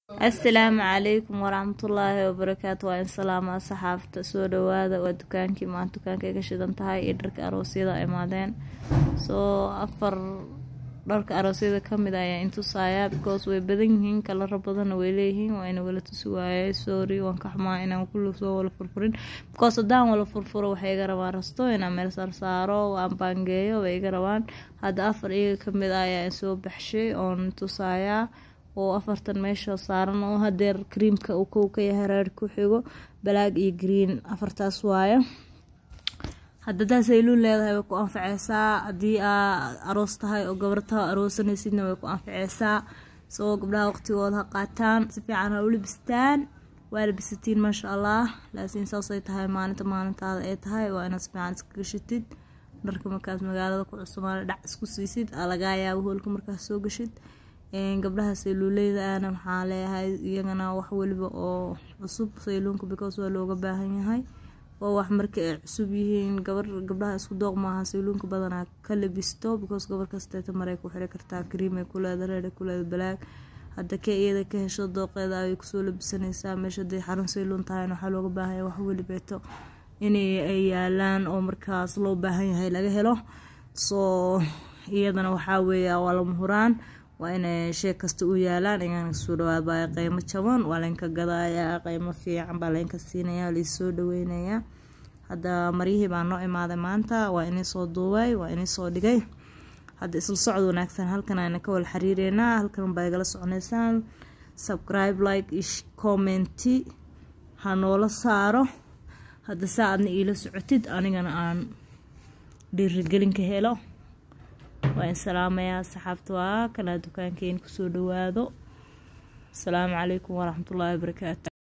asalaamu calaykum waraxmatullaahi wabarakaatu waa in salaama saxaafta soo dhawaada waa dukaankii maanta dukaanka ay ka shidan tahay iyo dharka aroosyada imaadeen soo afar dharka aroosyada kamid ayaa intusayaa because way badan yihiin kalaro badanna way leeyihiin waa ina wala tusi waayay sorry waan ka xumaa inaan kulli soo wala furfurin because haddaan wala furfuro waxay iga rabaan rasto inaan meel saarsaaro waan baangeeyo way iga rabaan hadda afar iyaga kamid ah ayaa soo baxshay oon tusayaa oo afartan meesha saaran oo hadeer kriimka uu kow ka yahay reer ku xigo balaag iyo green afartaas waayo hadadaas ay luun leedahay way ku anfaceysaa haddii aa aroos tahay oo gabartaha aroosanaysidna way ku anfaceysaa soo gabdhaha waqtigooda ha qaataan si fiican ha u libistaan waa labisatiin maasha allah laakiin saasay tahay maalinta maalintaada ay tahay waa inaad si fiican iska gashitid dharka markaas magaalada ku cusumaana dhac isku siisid aa lagaa yaabo hoolka markaas soo gashid gabdhaha sayluuleyda ana maxaa leeyahay iyagana wax weliba oo cusub sayluunka because waa looga baahan yahay oo wax marka ay cusub yihiin gabar gabdhaha isku dooq maaha sayluunka badanaa ka labisto because gabar kasteeta maray ku xiri kartaa kariimay kuleeda reeray kuleeda balaag hadda ka iyada ka hesho dooqeeda ayay kusoo labisanaysaa meesha haday xarun sayluun tahayna waxaa looga baahanya wax welibeeto inay ay yaalaan oo markaas loo baahan yahay laga helo soo iyadana waxaa weeya waa lama huraan waa inay shee kasta u yaalaan igaan soo dhawaad baa qeymo jaban waa laynka gadayaa qeymo fiican baa laynka siinaya laysoo dhaweynayaa hadda maryihii baa noo imaaday maanta waa inay soo duubay waa inay soo dhigay hadda isla socod wanaagsan halkan ayna ka wala xiriireynaa halkan baa igala soconeysaan subscribe like ish commenti ha noola saaro hadda saa adna iila socotid anigana aan dhiirigelinka helo waa in salaamayaa saxaabta waa kanaa dukaankeena kusoo dhawaado asalaamu calaykum waraxmatullaahi wabarakaatu